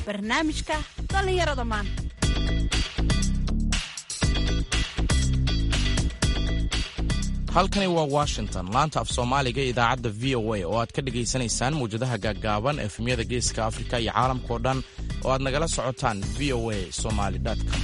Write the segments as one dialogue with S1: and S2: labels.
S1: barnaamijka dhallinyarada maanta
S2: halkani waa washington laanta af soomaaliga ee idaacadda v o a oo aad ka dhegaysanaysaan mawjadaha gaaggaaban efemyada geeska afrika iyo caalamkao dhan oo aad nagala socotaan v o a somaly com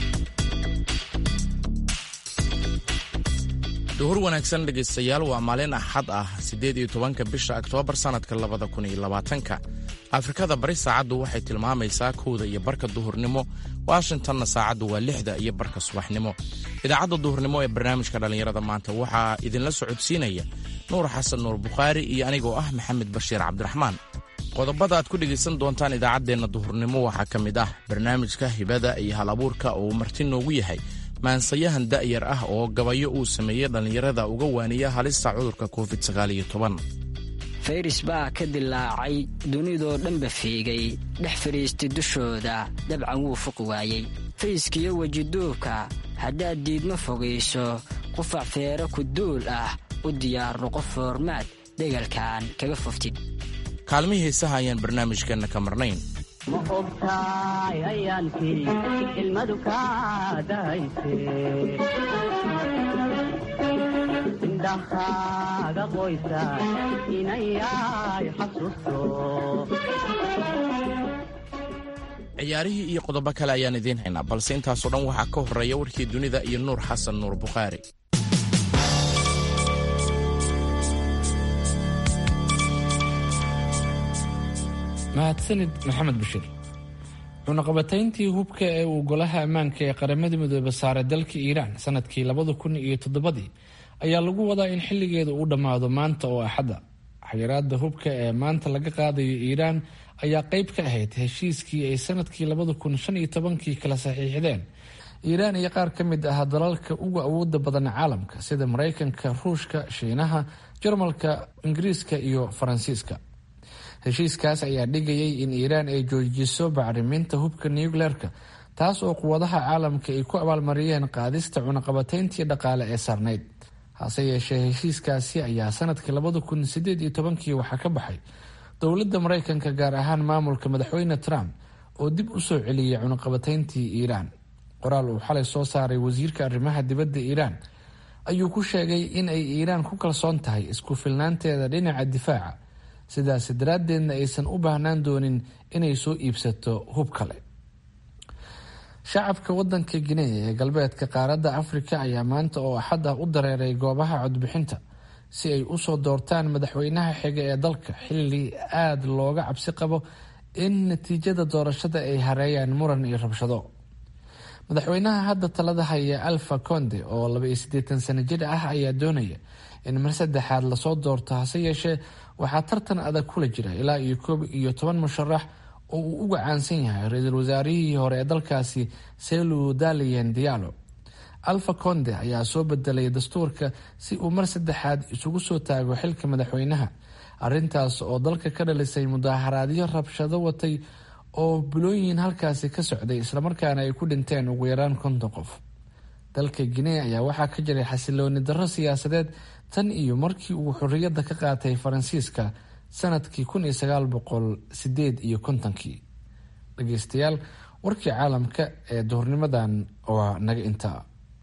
S2: duhur wanaagsan dhegaystayaal waa maalin axad ah siddeed iyo tobanka bisha oktoobar sannadka labada kun iyo labaatanka afrikada bari saacaddu waxay tilmaamaysaa kowda iyo barka duhurnimo washingtonna saacaddu waa lixda iyo barka subaxnimo idaacadda duhurnimo ee barnaamijka dhallinyarada maanta waxaa idinla socodsiinaya nuur xasan nuur bukhaari iyo anigoo ah maxamed bashiir cabdiraxmaan qodobada aad ku dhegaysan doontaan idaacaddeenna duhurnimo waxaa ka mid ah barnaamijka hibada iyo hal abuurka oo uu marti noogu yahay maansayahan da'yar ah oo gabayo uu sameeyey dhallinyarada uga waaniya halista cudurka covid
S3: fayris baa ka dilaacay dunidoo dhanba fiigay dhex fadhiistay dushooda dabcan wuu fuqi waayey fayskiyo wejiduubka haddaad diidma fogayso qufac feero ku duul ah u diyaar noqo foormaad degalkan kaga foftid
S2: kaalmihii heesaha ayaan barnaamijkeenna ka marnayn
S4: ma ogtaay ayaankii ilmadu kaa dahayse indhahaaga qoysa inayay xasuusto
S2: ciyaarihii iyo qodobo kale ayaan idiin haynaa balse intaasoo dhan waxaa ka horreeya warkii dunida iyo nuur xasan nuur bukhaari
S5: mahadsanid maxamed bashiir cunaqabatayntii hubka ee uu golaha ammaanka ee qaramada midoobe saaray dalka iiraan sanadkii labada kun iyo toddobadii ayaa lagu wadaa in xilligeeda uu dhammaado maanta oo axadda xayiraada hubka ee maanta laga qaadayo iiraan ayaa qeyb ka ahayd heshiiskii ay sanadkii labada kun shan iyo tobankii kala saxiixdeen iiraan iyo qaar ka mid ah dalalka ugu awooda badan caalamka sida mareykanka ruushka shiinaha jarmalka ingiriiska iyo faransiiska heshiiskaas ayaa dhigayay in iiraan ay joojiso bacriminta hubka nucleerka taas oo quwadaha caalamka ay ku abaalmariyeen qaadista cunaqabatayntii dhaqaale ee sarnayd hase yeeshee heshiiskaasi ayaa sanadkii labada kun sideed iyo tobankii waxaa ka baxay dowladda mareykanka gaar ahaan maamulka madaxweyne trump oo dib u soo celiyay cunaqabatayntii iiraan qoraal uu xalay soo saaray wasiirka arrimaha dibadda iiraan ayuu ku sheegay in ay iiraan ku kalsoon tahay isku filnaanteeda dhinaca difaaca sidaas daraaddeedna aysan u baahnaan doonin inay soo iibsato hub kale shacabka wadanka guinea ee galbeedka qaaradda afrika ayaa maanta oo axad ah u dareeray goobaha codbixinta si ay usoo doortaan madaxweynaha xiga ee dalka xilli aada looga cabsi qabo in natiijada doorashada ay hareeyaan muran iyo rabshado madaxweynaha hadda talada haya alfa conde oo laba iyo siddeetan sano jir ah ayaa doonaya in mar saddexaad lasoo doorto hase yeeshee waxaa tartan adag kula jira ilaa iyo koob iyo toban musharax oo uu uga caansan yahay ra-iisul wasaarihii hore ee dalkaasi selu dalian diallo alfa conde ayaa soo bedelay dastuurka si uu mar saddexaad isugu soo taago xilka madaxweynaha arintaas oo dalka ka dhalisay mudaaharaadyo rabshado watay oo bilooyin halkaasi ka socday islamarkaana ay ku dhinteen ugu yaraan konton qof dalka guinea ayaa waxaa ka jiray xasilooni darro siyaasadeed tan iyo markii uu xorriyadda ka qaatay faransiiska sanadkii kun iyo sagaal boqol sideed iyo kontonkii dhageystayaal warkii caalamka ee duhurnimadan waa naga intaa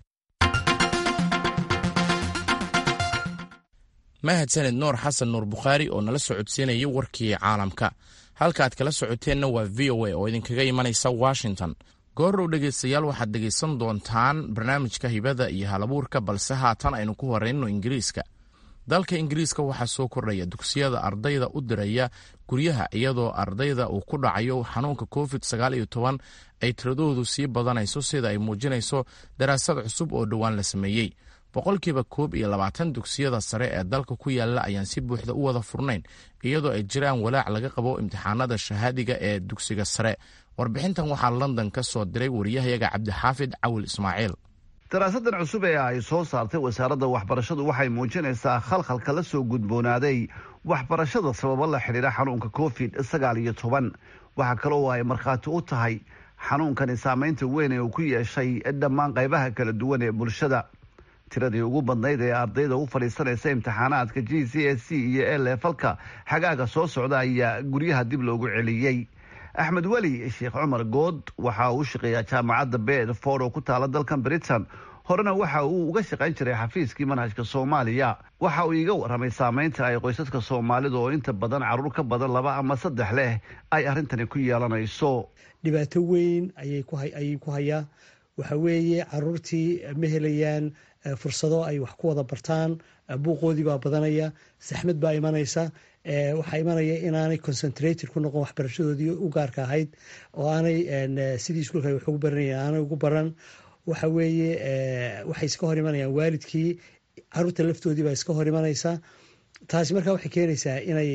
S2: mahadsaned nuur xasan nuur bukhaari oo nala socodsiinaya warkii caalamka halka aad kala socoteenna waa v o a oo idinkaga imanaysa washington goordhow dhegaystayaal waxaad dhegaysan doontaan barnaamijka hibada iyo halabuurka balse haatan aynu ku horeyno ingiriiska dalka ingiriiska waxaa soo kordhaya dugsiyada ardayda u diraya guryaha iyadoo ardayda uu ku dhacayo xanuunka covid sagaal iyo toban ay tiradoodu sii badanayso sida ay muujinayso daraasad cusub oo dhowaan la sameeyey boqolkiiba koob iyo labaatan dugsiyada sare ee dalka ku yaala ayaan si buuxda u wada furnayn iyadoo ay jiraan walaac laga qabo imtixaanada shahaadiga ee dugsiga sare warbixintan waxaa london ka soo diray wariyahayaga cabdixaafid cawil ismaaciil
S6: daraasadan cusub ee ay soo saartay wasaaradda waxbarashadu waxay muujinaysaa khalkhalka la soo gudboonaaday waxbarashada sababo la xidhiidha xanuunka covid sagaal iyo toban waxaa kale oo ay markhaati u tahay xanuunkani saameynta weyn ee uu ku yeeshay dhammaan qaybaha kala duwan ee bulshada tiradii ugu badnayd ee ardayda u fadhiisanaysa imtixaanaadka g c s c iyo elefalka xagaaga soo socda ayaa guryaha dib loogu celiyey axmed weli sheekh cumar good waxa uu shaqeeyaa jaamacadda bedford oo ku taala dalkan britain horena waxa uu uga shaqayn jiray xafiiskii manhajka soomaaliya waxa uu iiga warramay saameynta ay qoysaska soomaalida oo inta badan carruur ka badan laba ama saddex leh ay arrintani ku yeelanayso
S7: dhibaato weyn ayay ku hayaa waxa weeye caruurtii ma helayaan fursado ay wax ku wada bartaan buuqoodii baa badanaya saxmad baa imanaysa waxaa imanaya inaanay concentrated ku noqon waxbarashadoodii u gaarka ahayd oo aanay sidii iskuulka wax ugu baranayeen aanay ugu baran waxa weeye waxay iska hor imanayaan waalidkii caruurta laftoodii baa iska hor imanaysa taasi markaa waxay keenaysaa inay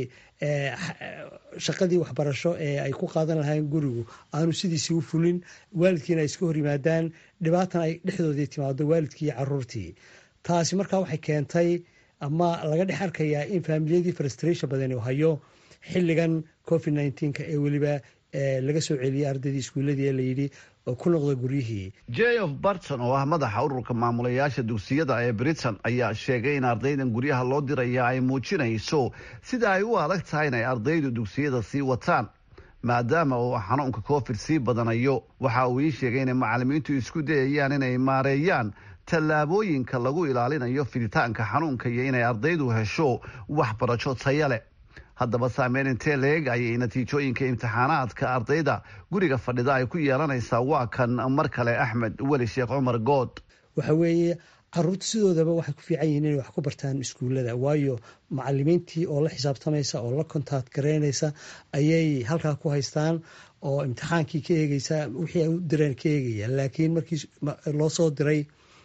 S7: shaqadii waxbarasho ee ay ku qaadan lahayn gurigu aanu sidiisii u fulin waalidkiina ay iska hor yimaadaan dhibaatan ay dhexdoodii timaado waalidkii iyo caruurtii taasi markaa waxay keentay ama laga dhex arkayaa in faamiliyadii frustration badan uu hayo xilligan covid nneteen-ka ee weliba laga soo celiyay ardaydii iskuuladii ee layidhi ku noqda guryihii
S6: jeof barton oo ah madaxa ururka maamulayaasha dugsiyada ee britain ayaa sheegay in ardaydan guryaha loo diraya ay muujinayso sida ay u adag tahay inay ardaydu dugsiyada sii wataan maadaama uu xanuunka covid sii badanayo waxa uu ii sheegay inay macalimiintu isku dayayaan inay maareeyaan tallaabooyinka lagu ilaalinayo fiditaanka xanuunka iyo inay ardaydu hesho waxbarasho taya leh haddaba saameyn intee leeg ayay natiijooyinka imtixaanaadka ardayda guriga fadhida ay ku yeelanaysaa waa kan mar kale axmed weli sheekh cumar good
S7: waxa weeye caruurta sidoodaba waxay ku fiican yihiin inay wax ku bartaan iskuullada waayo macalimiintii oo la xisaabtamaysa oo la kontact garaynaysa ayay halkaa ku haystaan oo imtixaankii ka eegeysa wixii ay u direen ka eegaya laakiin markii loo soo diray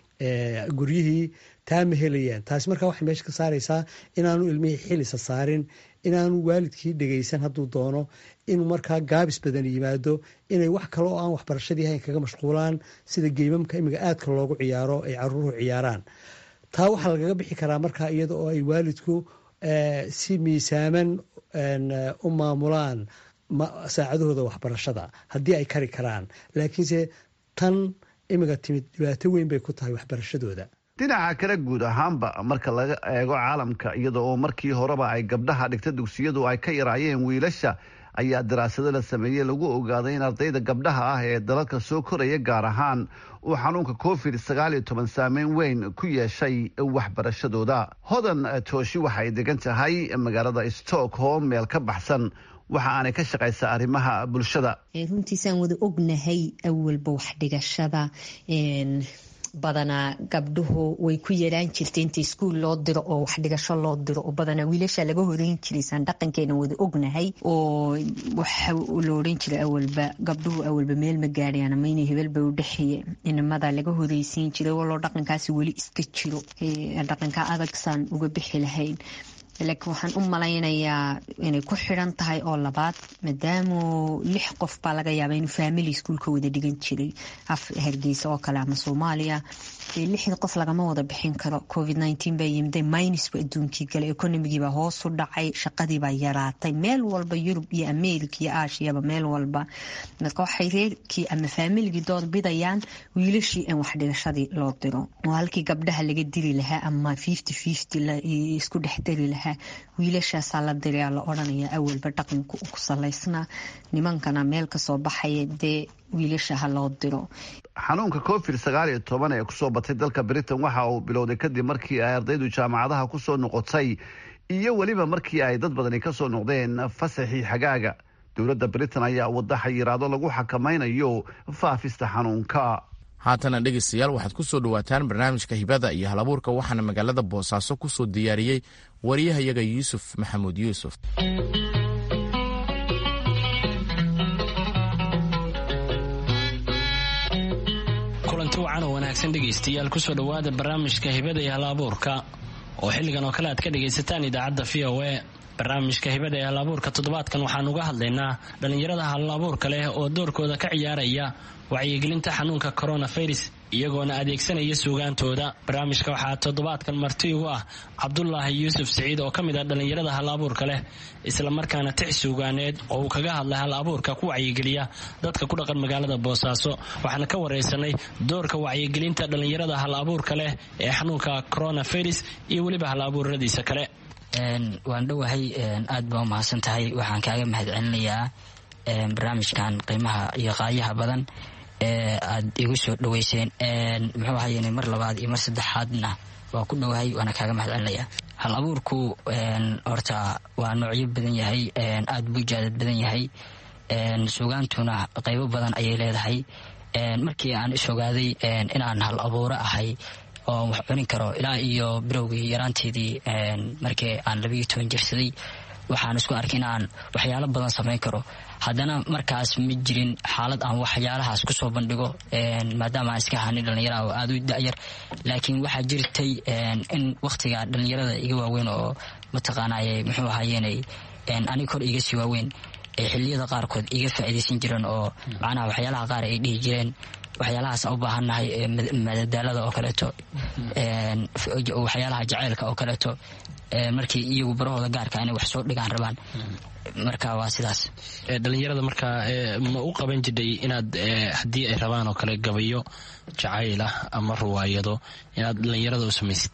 S7: guryihii taa ma helayaan taasi markaa waxay meesha ka saaraysaa inaanu ilmihii xilisa saarin inaanu waalidkii dhegaysan hadduu doono inuu markaa gaabis badan yimaado inay wax kale oo aan waxbarashadii hayn kaga mashquulaan sida geymamka imiga aadka loogu ciyaaro ay caruuruhu ciyaaraan taa waxaa lagaga bixi karaa markaa iyada oo ay waalidku si miisaaman u maamulaan saacadahooda waxbarashada haddii ay kari karaan laakiinse tan imiga timid dhibaato weyn bay ku tahay waxbarashadooda
S6: dhinaca kale guud ahaanba marka laga eego caalamka iyada oo markii horeba ay gabdhaha dhigta dugsiyadu ay ka yaraayeen wiilasha ayaa daraasado la sameeyey lagu ogaaday in ardayda gabdhaha ah ee dalalka soo koraya gaar ahaan uu xanuunka covid sagaal iyo toban saameyn weyn ku yeeshay waxbarashadooda hodan tooshi waxay degan tahay magaalada stockholm meel ka baxsan waxa aanay ka shaqaysaa arrimaha bulshada
S8: runtiisaan wada ognahay awalba waxdhigashada badanaa gabdhuhu way ku yaraan jirtay inta iskuul loo diro oo waxdhigasho loo diro oo badanaa wiilasha laga horeyn jiraysaan dhaqankeena wada ognahay oo waxa la oran jiray awalba gabdhuhu awalba meel ma gaadhayaan ama inay hebelba u dhexeeye inamada laga horeysiin jiray waloo dhaqankaasi weli iska jiro dhaqanka adagsaan uga bixi lahayn laakiin waxaan u malaynayaa inay ku xidhan tahay oo labaad maadaamu lix qof baa laga yaaba inuu faamily iskuulka wada dhigan jiray af hargeysa oo kale ama soomaaliya lixda qof lagama wada bixin karo covid nteen baa yimiday minusba adduunkii gale economigiibaa hoos u dhacay shaqadiibaa yaraatay meel walba yurub iyo america iyo aashiyaba meel walba marka waxay reerkii ama faamiligii dood bidayaan wiilashii in waxdhigashadii loo diro oo halkii gabdhaha laga diri lahaa ama fifty fifty isku dhex dari lahaa wiilashaasaa la dirayaa la odhanaya awalba dhaqanku ku salaysnaa nimankana meel kasoo baxaya dee wiilasha ha loo diro
S6: xanuunka covid sagaal iyo toban ee kusoo batay dalka britain waxa uu bilowday kadib markii ay ardaydu jaamacadaha kusoo noqotay iyo weliba markii ay dad badani kasoo noqdeen fasaxii xagaaga dowladda britain ayaa wada xayiraado lagu xakamaynayo faafista xanuunka
S2: haatana dhegeystayaal waxaad ku soo dhowaataan barnaamijka hibada iyo halabuurka waxaana magaalada boosaaso ku soo diyaariyey wariyahayaga yuusuf maxamuud yuusuf
S9: kulanti wacan oo wanaagsan dhegaystayaal kusoo dhowaada barnaamijka hibada iyo halabuurka oo xilligan oo kale aad ka dhagaysataan idaacadda v o a barnaamijka hibada ee halabuurka toddobaadkan waxaan uga hadlaynaa dhallinyarada halabuurka leh oo doorkooda ka ciyaaraya wacyigelinta xanuunka coronavirus iyagoona adeegsanaya suugaantooda barnaamijka waxaa toddobaadkan marti ugu ah cabdulaahi yuusuf siciid oo ka mid ah dhallinyarada hal abuurka leh islamarkaana tix suugaaneed oo uu kaga hadlay hal abuurka ku wacyigeliya dadka ku dhaqan magaalada boosaaso waxaana ka wareysanay doorka wacyigelinta dhallinyarada hal abuurka leh ee xanuunka coronavirus iyo weliba hal abuuradiisa kale
S3: waan dhowahay aad baa umahadsan tahay waxaan kaaga mahad celinayaa barnaamijkan qiimaha iyo qaayaha badan ee aad igu soo dhaweyseen muxuu ahayen mar labaad iyo mar saddexaadna waa ku dhowahay waana kaaga mahad celinaya hal abuurku horta waa noocyo badan yahay aad buu jaadad badan yahay sugaantuna qaybo badan ayay leedahay markii aan is ogaaday inaan hal abuuro ahay oo wax cunin karo ilaa iyo bilowgii yaraanteedii markii aan labiiyo toban jirsaday waxaan isku arkay inaan waxyaalo badan samayn karo haddana markaas ma jirin xaalad aan waxyaalahaas kusoo bandhigo maadaama aan iska hanin dhallinyara oo aada u da'yar laakiin waxaa jirtay in wakhtiga dhallinyarada iga waaweyn oo mataqaanaaye muxuu ahaayenay aniga kor iga sii waaweyn ay xiliyada qaarkood iga faa'iidaysan jireen oo macnaha waxyaalaha qaar ay dhihi jireen waxyaalahaas aan u baahannahay madadaalada oo kaleeto waxyaalaha jaceylka oo kaleeto markii iyagu barahooda gaarka inay wax soo dhigaan rabaan marka waa sidaas
S9: dhalinyarada markaa ma u qaban jidhay inaad haddii ay rabaan oo kale gabayo jacayl ah ama ruwaayado inaad dhalinyarada u samaysid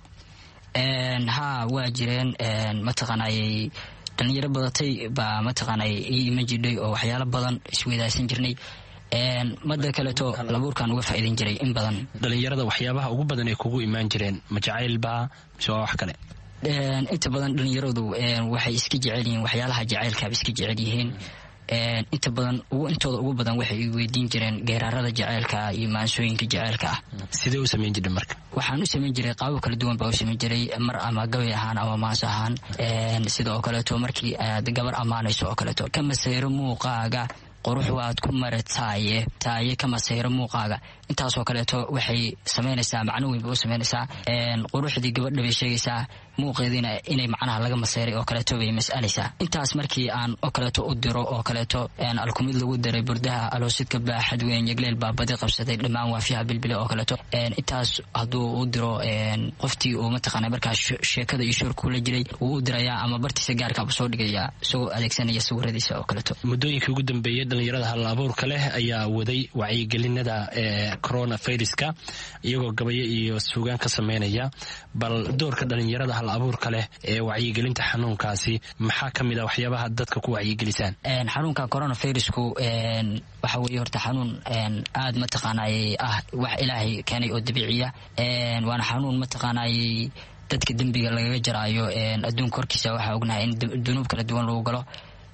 S3: haa waa jireen mataqaanayey dhalinyaro badatay baa mataqaanay ii iman jidhay oo waxyaalo badan isweydaasan jirnay mada kaleeto labuurkan uga faa'iidan jiray in badan
S9: dhalinyarada waxyaabaha ugu badan ay kugu imaan jireen ma jacaylbaa mise waa wax kale
S3: inta badan dhalinyaradu waxay iska jecel yihiin waxyaalaha jacaylkaaba iska jecel yihiin inta badan intooda ugu badan waxay weydiin jireen geeraarada jaceylka iyo maansooyinka jaceylka ah
S9: sidee u samayn jirta marka
S3: waxaan u samayn jiray qaabo kala duwan baa u samayn jiray mar ama gabay ahaan ama maanso ahaan sida oo kaleeto markii aad gabar ammaanayso oo kaleeto ka masayro muuqaaga qurux waad ku mara taaye taaye ka masayro muuqaaga intaasoo kaleeto waxay samaynaysaa macno weyn bay u samaynaysaa quruxdii gabadha bay sheegaysaa muuqeediina inay macnaha laga masayray oo kaleeto bay mas'alaysaa intaas markii aan oo kaleeto u diro oo kaleeto alkumid lagu diray burdaha aloosidka baaxad weyn yegleel baa badi qabsaday dhammaan waafiyaha bilbile oo kaleeto intaas hadduu u diro qoftii uu mataqaana markaas sheekada iyo shoorkuu la jiray wuu u dirayaa ama bartiisa gaarkaaba soo dhigayaa isagoo adeegsanaya sawiradiisa oo kaleeto
S9: muddooyinkii ugu dambeeyey dhalinyarada hal abuurka leh ayaa waday wacyigelinada corona viruska iyagoo gabayo iyo suugaan ka sameynaya bal doorka dhalinyarada hal abuurka leh ee wacyigelinta xanuunkaasi maxaa ka mid a waxyaabaha dadka ku wacyigelisaan
S3: xanuunka corona virusku waxa weeye horta xanuun aada mataqaanay ah wax ilaahay keenay oo dabiiciya waana xanuun mataqaanay dadka dembiga lagaga jaraayo adduunka horkiisa waxaa ognahay in dunuub kala duwan lagu galo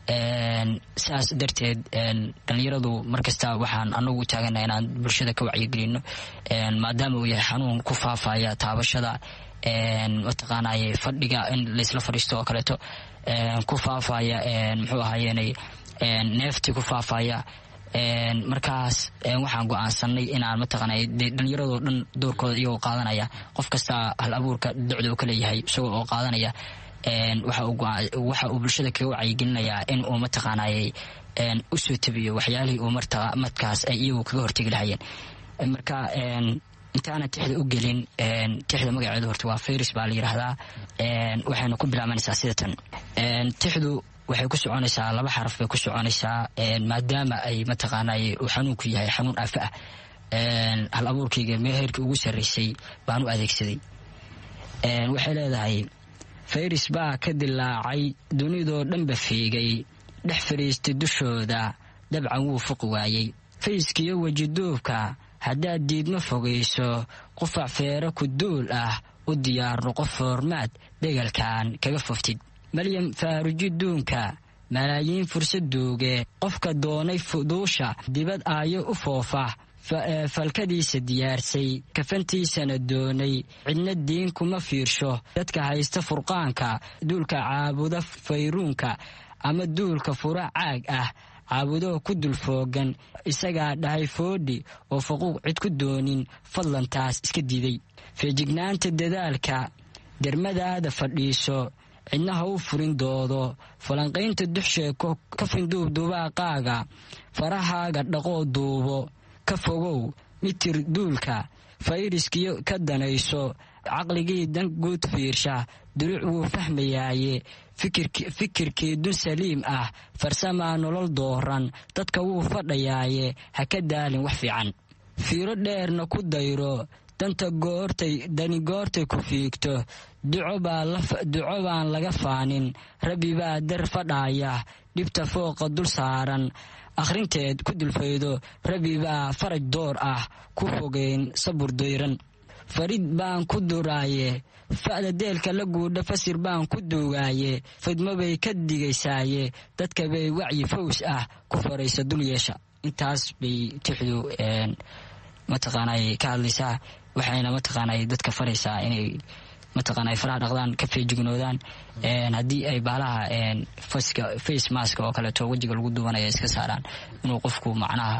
S3: saas darteed dhalinyaradu markasta waxaan anagu taagana inaan bulshada ka wacyigelino maadaama uu yahay xanuun ku faafaya taabashada mataqaanay fadhiga in laysla fadhiisto oo kaleeto ku faafaya muxuu ahaayenay neefti ku faafaya markaas waxaan go-aansanay inaan mataqaanay dhalinyaradoo dhan doorkooda iyagoo qaadanaya qof kasta hal abuurka docda uu ka leeyahay isagoo oo qaadanaya waxa uu bulshada kaga wacyigelinayaa in uu mataqaanayey usoo tabiyo waxyaalihii uu markaas ay iyagu kaga hortegi lahayeen marka intaana tixda u gelin tixda magaceedu horta waa fayris baa la yidhaahdaa waxayna ku bilaabanaysaa sida tan tixdu waxay ku soconaysaa laba xaraf bay ku soconaysaa maadaama ay mataqaanay uu xanuunku yahay xanuun aafa ah hal abuurkayga meeheerkii ugu sarreysay baan u adeegsaday waxay leedahay fayris baa ka dilaacay dunidoo dhanba fiigay dhex fadhiistay dushooda dabcan wuu fuqi waayey fayskiyo wejiduubka haddaad diidma fogayso qufac feero ku duul ah u diyaarno qof foormaad dhegalkan kaga foftid maryam faaruji duunka malaayiin fursad duuge qofka doonay fuduusha dibad aayo u foofa falkadiisa diyaarsay kafantiisana doonay cidna diin kuma fiirsho dadka haysta furqaanka duulka caabuda fayruunka ama duulka fura caag ah caabudoo ku dulfoogan isagaa dhahay foodhi oo faquuq cid ku doonin fadlan taas iska diiday feejignaanta dadaalka dermadaada fadhiiso cidna ha u furin doodo falanqaynta duxsheeko ka finduubdubaaqaaga farahaaga dhaqoo duubo ka fogow mitir duulka fayriskiyo ka danayso caqligii dan guud fiirsha duruuc wuu fahmayaaye fikirkii dun saliim ah farsamaa nolol dooran dadka wuu fadhayaaye ha ka daalin wax fiican fiiro dheerna ku dayro danta goortay dani goortay ku fiigto duco baan laga faanin rabbi baa dar fadhaaya dhibta fooqa dul saaran akhrinteed ku dulfaydo rabi baa faraj door ah ku fogeyn sabur dayran farid baan ku duraaye fa'da deelka la guudha fasir baan ku duugaaye fidmo bay ka digaysaaye dadka bay wacyi faws ah ku faraysa dul yeesha intaas bay tixdu mataqaanay ka hadlaysaa waxayna mataqaanay dadka faraysaa inay mataqaanay faraha dhaqdaan ka feejignoodaan haddii ay baalaha face mask oo kaleeto wejiga lagu duwanaya iska saaraan inuu qofku macnaha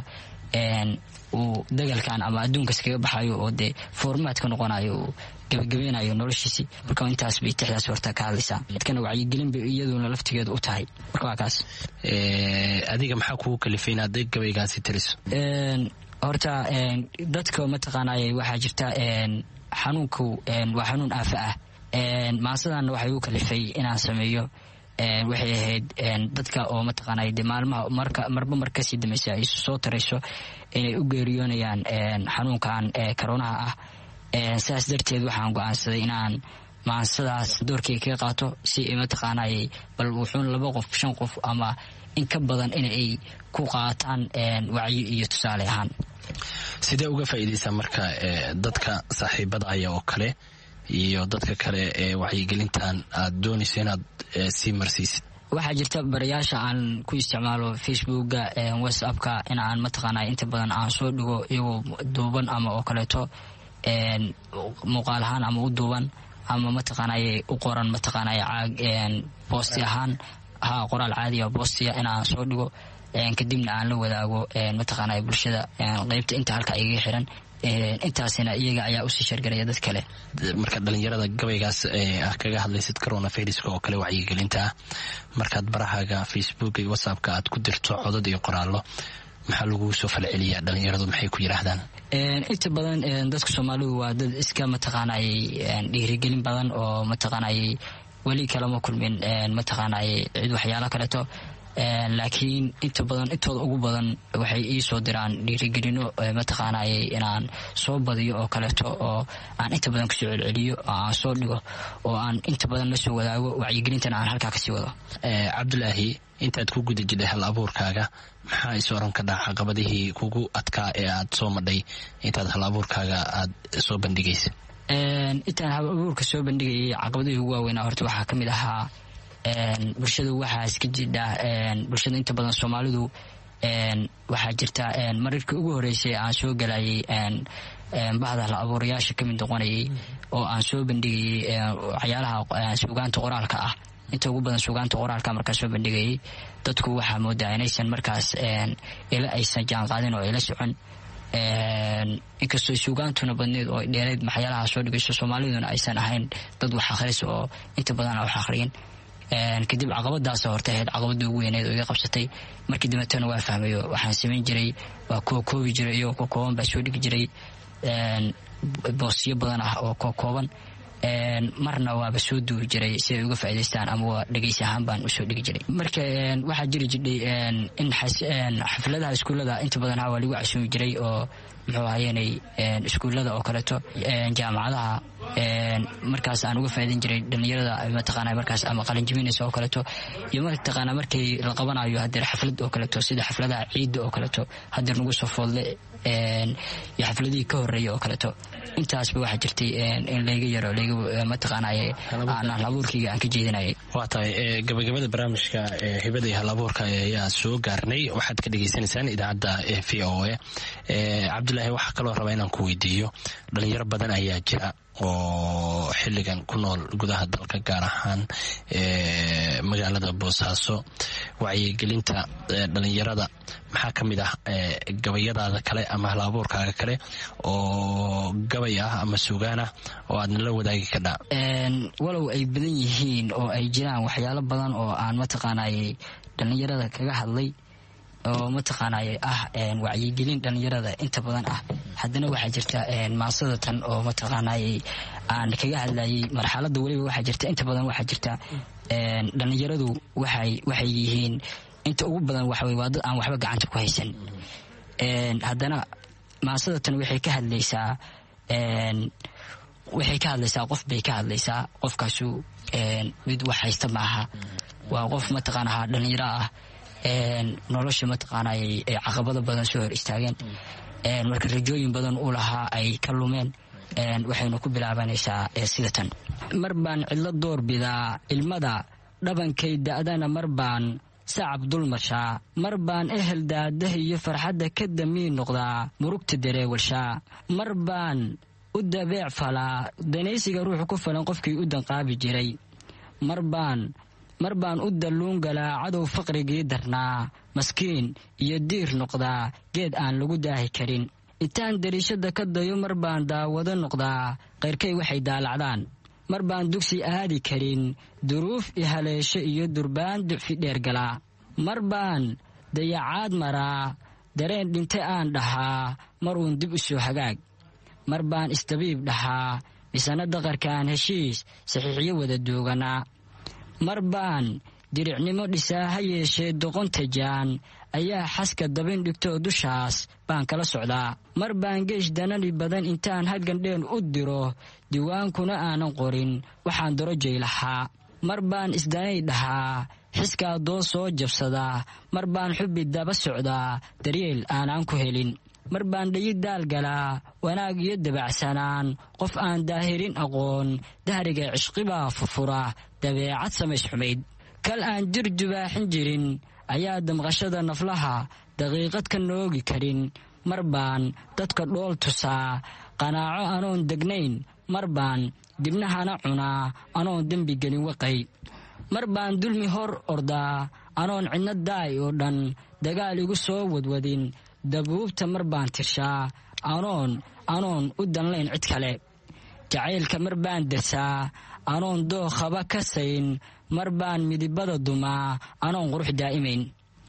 S3: uu dagalkan ama adduunkas kaga baxayo oo dee formaat ka noqonayo uu gabagabeynayo noloshiisii marka intaas bay tixdaas horta ka hadlaysaa dadkana wacyigelin bay iyaduna laftigeedu u tahay marka waa kaas
S9: adiga maxaa kugu kalifay inaad gabaygaasi tiriso
S3: horta dadka mataqaanay waxaa jirta xanuunku waa xanuun aafa ah maasadanna waxay u kalifay inaan sameeyo waxay ahayd dadka oo mataqaanay de maalmaha marka marba mar kasii dambaysa ay soo tarayso inay u geeriyoonayaan xanuunkan karonaha ah saas darteed waxaan go-aansaday inaan maansadaas doorkay kaga qaato si mataqaanay bal wuxuun laba qof shan qof ama in ka badan inay ku qaataan wacyi iyo tusaale ahaan
S9: sidee uga faa'iidaysaa marka dadka saaxiibada aya oo kale iyo dadka kale ee wacyigelintan aad doonayso inaad sii marsiisid
S3: waxaa jirta barayaasha aan ku isticmaalo facebooka whatsappka in aan mataqaana inta badan aan soo dhigo iyagoo duuban ama oo kaleeto muuqaal ahaan ama u duuban ama mataqaanay u qoran mataqaanay caag boosti ahaan ha qoraal caadiya boostiya in aan soo dhigo kadibna aan la wadaago mataqaanay bulshada qeybta inta halka igaga xiran intaasina iyaga ayaa usii shargaraya dad kale
S9: marka dhalinyarada gabaygaas ah kaga hadlaysid corona viruska oo kale wacyigelinta ah markaad barahaaga facebook iyo whatsappka aad ku dirto codad iyo qoraallo maxaa lagu soo falceliyaa dhalinyaradu maxay ku yidhaahdaan
S3: inta badan dadka soomaalidu waa dad iska mataqaanay dhiirigelin badan oo mataqaanay weli kalama kulmin mataqaanay cid waxyaalo kaleeto laakiin inta badan intooda ugu badan waxay ii soo diraan dhiirigelino mataqaanay inaan soo badiyo oo kaleeto oo aan inta badan kasoo celceliyo oo aan soo dhigo oo aan inta badan la soo wadaago wacyigelintana aan halkaa kasii wado
S9: cabdulaahi intaad ku guda jidhay hal abuurkaaga maxaa is oran ka dhaca caqabadihii kugu adkaa ee aad soo madhay intaad hal abuurkaaga aad soo bandhigaysa
S3: intaan hal abuurka soo bandhigayay caqabadihii ugu waaweynaa horta waxaa ka mid ahaa bulshadu waxaa iska jidha bulshada inta badan soomaalidu waxaa jirta mararkii ugu horeysay aan soo galayay bahda hal abuurayaasha kamid noqonayay oo aan soo bandhigayay waxyaalaha suugaanta qoraalka ah inta ugu badan suugaanta qoraalka markaa soo bandhigayay dadku waxaa moodaa inaysan markaas ila aysan jaanqaadin oo ila socon inkastoo suugaantuna badneed oo dheereed maxyaalaha soo dhigayso soomaaliduna aysan ahayn dad wax akhris oo inta badan aan wax akhriyin kadib caqabadaas horta ahayd caqabadii ugu weyneed oo iga qabsatay markii dambeetana waa fahmayo waxaan samayn jiray waa kookoobi jiray iyagoo kookooban baa soo dhigi jiray boosyo badan ah oo kookooban marna waaba soo duuri jiray si ay uga faa'idaystaan ama waa dhegeysi ahaan baan usoo dhigi jiray marka waxaa jiri jidhay in xafladaha iskuullada inta badan ha waa lagu casuumi jiray oo muxuu ahayeenay iskuullada oo kaleeto jaamacadaha markaas aan uga faa'idayn jiray dhalinyarada mataqaana markaas ama qalinjibinaysa oo kaleeto iyo mataqaana markay la qabanayo hadeer xaflad oo kaleeto sida xafladaha ciidda oo kaleeto hadeer nagu soo foodle iyo xafladihii ka horeeya oo kaleeto intaasba waxaa jirtay in layga yaro layga mataqaanay aan halabuurkayga aan ka jeedinayay
S9: waa tahay gabagabada barnaamijka hibada iyo halabuurka ayaa soo gaarnay waxaad ka dhagaysanaysaan idaacadda v o a cabdulaahi waxaa kaloo rabaa inaan ku weydiiyo dhalinyaro badan ayaa jira oo xilligan ku nool gudaha dalka gaar ahaan magaalada boosaaso wacyigelinta dhalinyarada maxaa ka mid ah gabayadaada kale ama halabuurkaaga kale oo gabay ah ama sugaan ah oo aadna la wadaagi kadhaa
S3: walow ay badan yihiin oo ay jiraan waxyaalo badan oo aan mataqaanay dhalinyarada kaga hadlay oo mataqaanay ah wacyigelin dhalinyarada inta badan ah haddana waxaa jirta maasada tan oo mataqaanay aan kaga hadlayay marxalada weliba waxaa jirta inta badan waxaa jirta dhalinyaradu waxay waxay yihiin inta ugu badan waxawey waa dad aan waxba gacanta ku haysan haddana maasada tan waxay ka hadlaysaa waxay ka hadlaysaa qof bay ka hadlaysaa qofkaasu mid wax haysta maaha waa qof mataqaanaha dhalinyaro ah nolosha mataqaanay ay caqabado badan soo hor istaageen marka rajooyin badan uu lahaa ay ka lumeen waxaynu ku bilaabanaysaa sida tan mar baan cidlo doorbidaa ilmada dhabankay da'dana mar baan sacab dulmashaa mar baan ehel daadaha iyo farxadda ka damiin noqdaa murugta dareewalshaa mar baan u dabeec falaa danaysiga ruuxu ku falan qofkii u danqaabi jiray mar baan mar baan u dalluun galaa cadow faqrigii darnaa maskiin iyo diir noqdaa geed aan lagu daahi karin intaan dariishada ka dayo mar baan daawado noqdaa qayrkay waxay daalacdaan mar baan dugsi aadi karin duruuf i haleesho iyo durbaan ducfi dheergalaa mar baan dayacaad maraa dareen dhinte aan dhahaa mar uun dib u soo hagaag mar baan istabiib dhahaa misana daqarkaan heshiis saxiixyo wada dooganaa mar baan diricnimo dhisaa ha yeeshee doqonta jaan ayaa xaska dabin dhigtoo dushaas baan kala socdaa mar baan geesh danani badan intaan haggandheen u diro diwaankuna aanan qorin waxaan darojay lahaa mar baan isdanay dhahaa xiskaa doo soo jabsadaa mar baan xubbi daba socdaa daryeel aanaan ku helin mar baan dhayi daal galaa wanaag iyo dabacsanaan qof aan daahirin aqoon dahriga cishqibaa furfura dabeecad samays xumayd kal aan jir jubaaxin jirin ayaa damqashada naflaha daqiiqad ka noogi karin mar baan dadka dhool tusaa qanaaco anoon degnayn mar baan dibnahana cunaa anoon dembi gelin waqay mar baan dulmi hor ordaa anoon cidno daay oo dhan dagaal igu soo wadwadin dabuubta mar baan tirshaa anoon anoon u danlayn cid kale jacaylka mar baan dersaa anoon dookhaba ka sayn mar baan midibada dumaa anoon qurux daa'imayn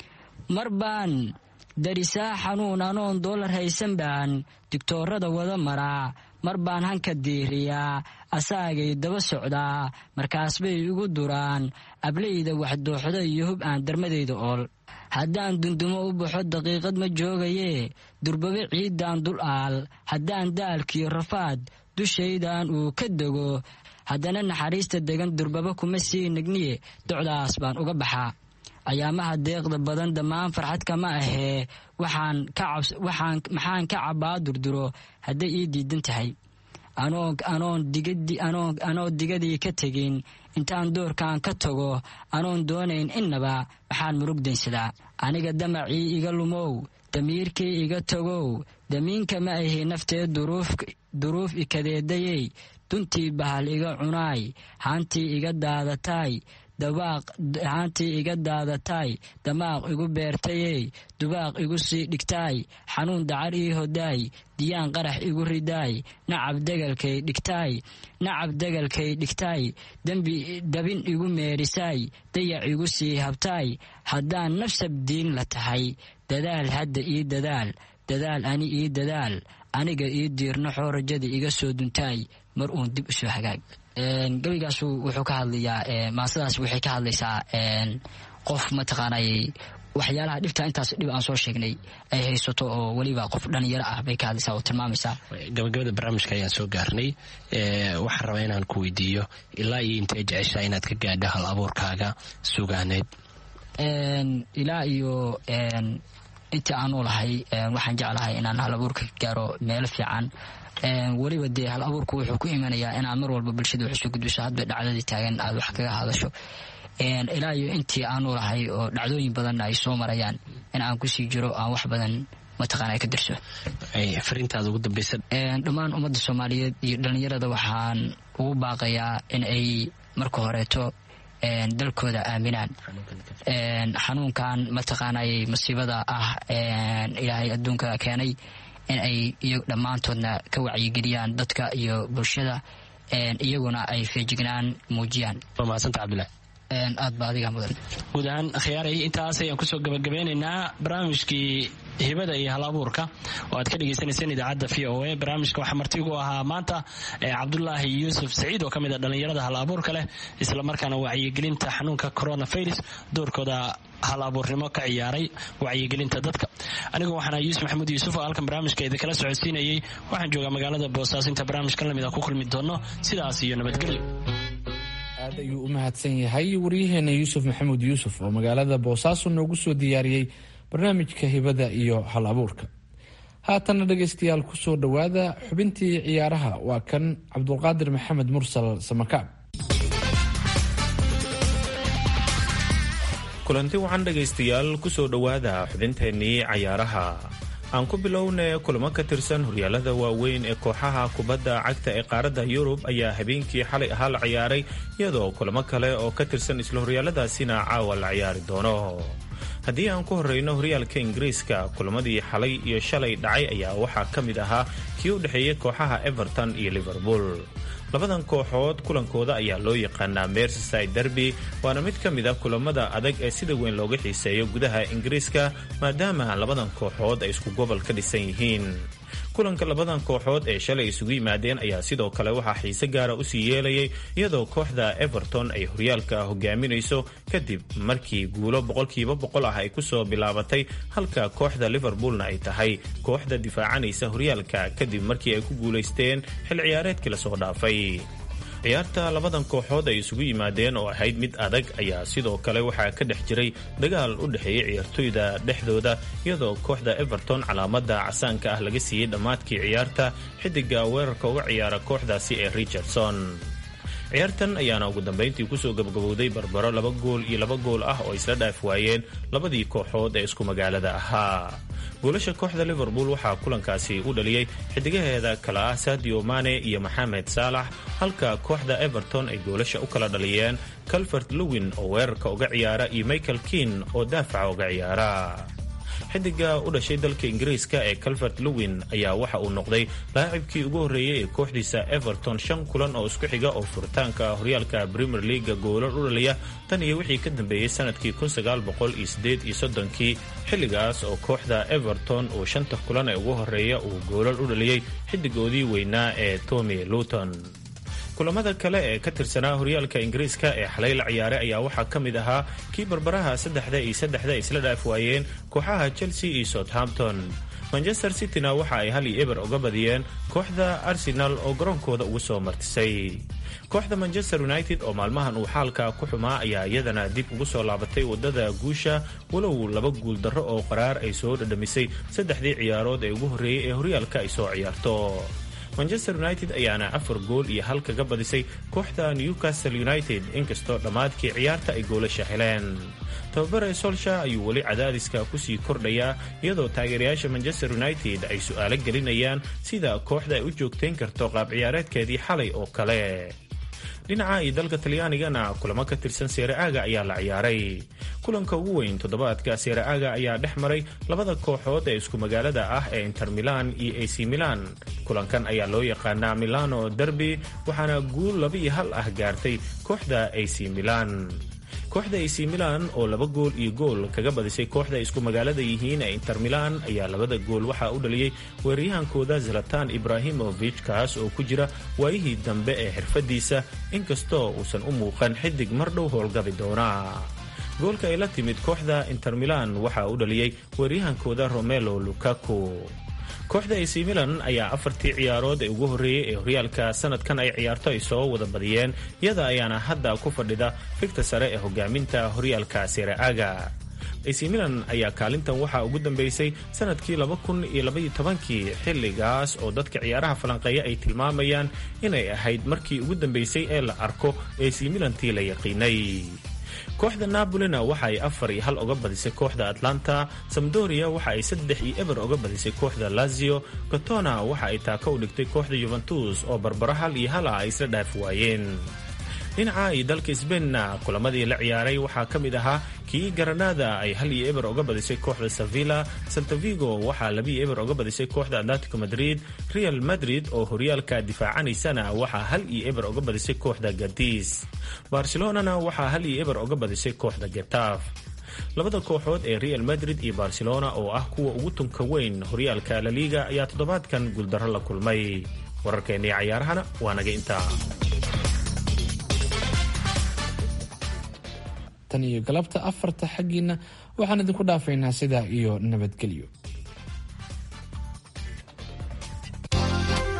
S3: mar baan darisaa xanuun anoon doolar haysan baan digtoorada wada maraa mar baan hanka diiriyaa asaagay daba socdaa markaas bay igu duraan ableyda waxdooxda iyo hub aan darmadayda ool haddaan dundumo u baxo daqiiqad ma joogayee durbabe ciiddaan dul aal haddaan daalkiyo rafaad dushaydan uu ka dego haddana naxariista degan durbaba kuma sii nagniye docdaas baan uga baxaa ayaamaha deeqda badan dhammaan farxad kama ahee maxaan ka cabbaa durduro hadday ii diidan tahay anoo digadii ka tegin intaan doorkan ka tago anoon doonayn innaba maxaan murugdaynsadaa aniga damacii iga lumow damiirkii iga tagow damiinka ma ahi naftee duruuf ikadeedayey duntii bahal iga cunaay haantii iga daadataay haantii iga daadataay damaaq igu beertayey dubaaq igu sii dhigtaay xanuun dacar ii hodaay diyaan qarax igu ridaay nacab degalkay dhigtaay nacab degalkay dhigtaay dabin igu meerisaay dayac igu sii habtaay haddaan nafsab diin la tahay dadaal hadda ii dadaal dadaal ani ii dadaal aniga ii diirnaxoo rajada iga soo duntaay mar uun dib u soo hagaag gebigaasu wuxuu ka hadlayaa maasadaas waxay ka hadlaysaa qof mataqaanay waxyaalaha dhibta intaas dhib aan soo sheegnay ay haysato oo weliba qof dhalinyaro ah bay ka hadlaysaa oo tilmaamaysaa
S9: gabagabada barnaamijka ayaan soo gaarnay waxaan rabaa inaan ku weydiiyo ilaa iyo intee jeceshaa inaad ka gaadho hal abuurkaaga sugaaneed
S3: ilaa iyo intii aan u lahay waxaan jeclahay inaan hal abuurka ka gaaro meelo fiican weliba dee hal abuurku wuxuu ku imanayaa inaad mar walba bulshada wax usoo gudbiso hadba dhacdadii taagan aad wax kaga hadasho ilaa iyo intii aanu lahay oo dhacdooyin badanna ay soo marayaan in aan kusii jiro aan wax badan mataqaana ka dirso
S9: fariintaada ugu dambeysa
S3: dhammaan ummadda soomaaliyeed iyo dhalinyarada waxaan ugu baaqayaa in ay marka horeeto dalkooda aaminaan xanuunkan mataqaanay masiibada ah ilaahay adduunka keenay in ay dhammaantoodna ka wacyigeliyaan dadka iyo bulshada iyaguna ay feejignaan muujiyaan
S9: mahadsantaa cabdulahi
S3: aad ba adiga mudan
S9: guud ahaan khiyaaray intaas ayaan kusoo gabagabeynaynaa barnaamijkii hibada iyo hal abuurka oo aad ka dhegeysaneyseen idaacadda v o a barnaamijka waxaa martigu ahaa maanta cabdulaahi yuusuf saciid oo ka mid a dhallinyarada hal abuurka leh islamarkaana wacyigelinta xanuunka coronavirus doorkooda hal abuurnimo ka ciyaaray wacyigelinta dadka anigu waxaana yuusuf maxamuud yuusuf oo halkan barnaamijka idinkala socodsiinayay waxaan joogaa magaalada boosaaso inta barnaamijkan lamid a ku kulmi doono sidaas iyo nabadgelyo
S5: aad ayuu u mahadsan yahay waryaheena yuusuf maxamuud yuusuf oo magaalada boosaaso noogu soo diyaariyey barnaamijka hibada iyo hal abuurka haatanna dhegaystayaal kusoo dhowaada xubintii ciyaaraha waa kan cabdulqaadir maxamed mursal samakaab
S10: kulanti wacan dhegaystayaal kusoo dhowaada xubinteennii cayaaraha aan ku bilowna kulamo ka tirsan horyaalada waaweyn ee kooxaha kubadda cagta ee qaaradda yurub ayaa habeenkii xalay ahaa la ciyaaray iyadoo kulamo kale oo ka tirsan isla horyaaladaasina caawa la ciyaari doono haddii aan ku horreyno horyaalka ingiriiska kulamadii xalay iyo shalay dhacay ayaa waxaa ka mid ahaa kii u dhexeeyey kooxaha everton iyo liverpool labadan kooxood kulankooda ayaa loo yaqaanaa mersyside derby waana mid ka mid a kulamada adag ee sida weyn looga xiiseeyo gudaha ingiriiska maadaama labadan kooxood ay isku gobol ka dhisan yihiin kulanka labadan kooxood ee shalay isugu yimaadeen ayaa sidoo kale waxaa xiise gaara usii yeelayay iyadoo kooxda everton ay horyaalka hogaaminayso kadib markii guulo boqolkiiba boqol ah ay kusoo bilaabatay halka kooxda liverpoolna ay tahay kooxda difaacanaysa horyaalka kadib markii ay ku guulaysteen xil ciyaareedkii lasoo dhaafay ciyaarta labadan kooxood ay isugu yimaadeen oo ahayd mid adag ayaa sidoo kale waxaa ka dhex jiray dagaal u dhexeeyey ciyaartoyda dhexdooda iyadoo kooxda everton calaamada casaanka ah laga siiyey dhammaadkii ciyaarta xidiga weerarka uga ciyaara kooxdaasi ee richardson ciyaartan ayaana ugu dambayntii kusoo gabagabowday barbaro laba gool iyo laba gool ah oo isla dhaaf waayeen labadii kooxood ee isku magaalada ahaa goolasha kooxda liverpool waxaa kulankaasi u dhaliyey xidigaheeda kale ah sadio mane iyo maxamed saalax halka kooxda everton ay goolasha u kala dhaliyeen calvert lewin oo weerarka uga ciyaara iyo michael kin oo daafaca uga ciyaara xidiga u dhashay dalka ingiriiska ee calvert lewin ayaa waxa uu noqday laacibkii ugu horreeyey ee kooxdiisa everton shan kulan oo isku xiga oo furitaanka horyaalka premier leaga goolal u dhaliya tan iyo wixii ka dambeeyey sanadkii kii xilligaas oo kooxda everton uu shanta kulan ee ugu horreeya uu goolal u dhaliyey xidigoodii weynaa ee tommy luton kulamada kale ee ka tirsanaa horyaalka ingiriiska ee xalay la ciyaaray ayaa waxaa ka mid ahaa kii barbaraha saddexda iyo saddexda isla dhaaf waayeen kooxaha chelsea iyo southampton manchester cityna waxa ay hal iyo eber uga badiyeen kooxda arsenal oo garoonkooda ugu soo martisay kooxda manchester united oo maalmahan uu xaalka ku xumaa ayaa iyadana dib ugu soo laabatay wadada guusha walow laba guul darro oo qaraar ay soo dhadhamisay saddexdii ciyaarood ee ugu horreeyey ee horyaalka ay soo ciyaarto manchester united ayaana afar gool iyo hal kaga badisay kooxda newcastle united inkastoo dhammaadkii ciyaarta ay goolasha heleen tababare solsha ayuu weli cadaadiska kusii kordhayaa iyadoo taageerayaasha manchester united ay su'aalo gelinayaan sida kooxda ay u joogtayn karto qaab ciyaareedkeedii xalay oo kale dhinaca iyo dalka talyaanigana kulamo ka tirsan seere-aaga ayaa la ciyaaray kulanka ugu weyn toddobaadka seere-aaga ayaa dhex maray labada kooxood ee isku magaalada ah ee inter milan iyo ac milan kulankan ayaa loo yaqaanaa milano derby waxaana guul laba iyo hal ah gaartay kooxda ac milan kooxda ac milan oo laba gool iyo gool kaga badisay kooxda ay isku magaalada yihiin ee inter milan ayaa labada gool waxaa u dhaliyey weeraryahankooda zalatan ibrahimovic kaas oo ku jira waayihii dambe ee xirfadiisa inkastoo uusan u muuqan xidig mar dhow howlgabi doona goolka ay la timid kooxda inter milan waxaa u dhaliyey weeraryahankooda romelo lukaku kooxda ac milan ayaa afartii ciyaarood ee ugu horreeyey ee horyaalka sanadkan ay ciyaarto ay soo wada badiyeen iyada ayaana hadda ku fadhida figta sare ee hogaaminta horyaalka seere-aaga ac milan ayaa kaalintan waxaa ugu dambeysay sanadkii kii xilligaas oo dadka ciyaaraha falanqeeya ay tilmaamayaan inay ahayd markii ugu dambeysay ee la arko ac milantii la yaqiinay kooxda nabolina waxa ay afar iyo hal oga badisay kooxda atlanta samdoria waxa ay saddex iyo eber oga badisay kooxda lazio gotona waxa ay taaka u dhigtay kooxda yuventus oo barbaro hal iyo hal ah ay isla dhaaf waayeen dhinaca iyo dalka sbainna kulamadii la ciyaaray waxaa ka mid ahaa kii garanada ay hal iyo eber oga badisay kooxda sevilla saltavigo waxaa labiyo eber oga badisay kooxda atletico madrid real madrid oo horyaalka difaacanaysana waxaa hal iyo eber oga badisay kooxda gadis barcelonana waxaa hal iyo eber oga badisay kooxda getaf labada kooxood ee real madrid iyo barcelona oo ah kuwa ugu tunka weyn horyaalka laliga ayaa toddobaadkan guuldarro la kulmay wararkeennii cayaarahana waa naga intaa
S5: tan iyo galabta afarta xaggiina waxaan idinku dhaafaynaa sidaa iyo nabadgelyo